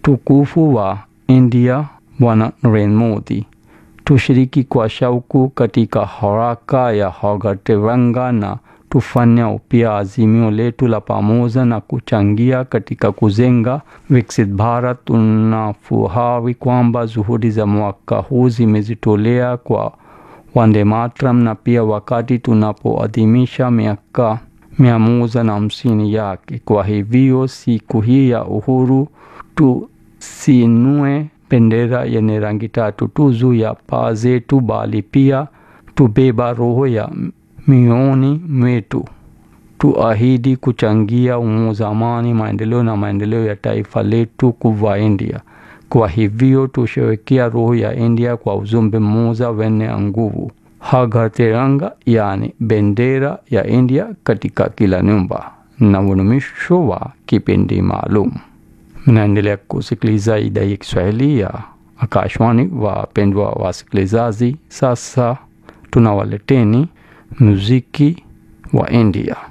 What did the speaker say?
tukufu wa India Bwana Narendra Modi. Tushiriki kwa shauku katika haraka ya Har Tiranga na tufanya upya azimio letu la pamoja na kuchangia katika kujenga Viksit Bharat. Tunafurahi kwamba juhudi za mwaka huu zimejitolea kwa Vande Mataram na pia wakati tunapoadhimisha miaka mia moja na hamsini yake. Kwa hivyo siku hii ya uhuru tusinue bendera yenye rangi tatu tu juu ya paa zetu, bali pia tubeba roho ya mioyoni mwetu. Tuahidi kuchangia umoja, amani, maendeleo na maendeleo ya taifa letu kubwa India. Kwa hivyo tusherekea roho ya India kwa ujumbe mmoja wenye nguvu, Har Ghar Tiranga, yani bendera ya India katika kila nyumba. Na mwisho wa kipindi maalum. Mnaendelea kusikiliza idhaa ya Kiswahili ya Akashwani. Wapendwa wasikilizaji, sasa tunawaleteni muziki wa India.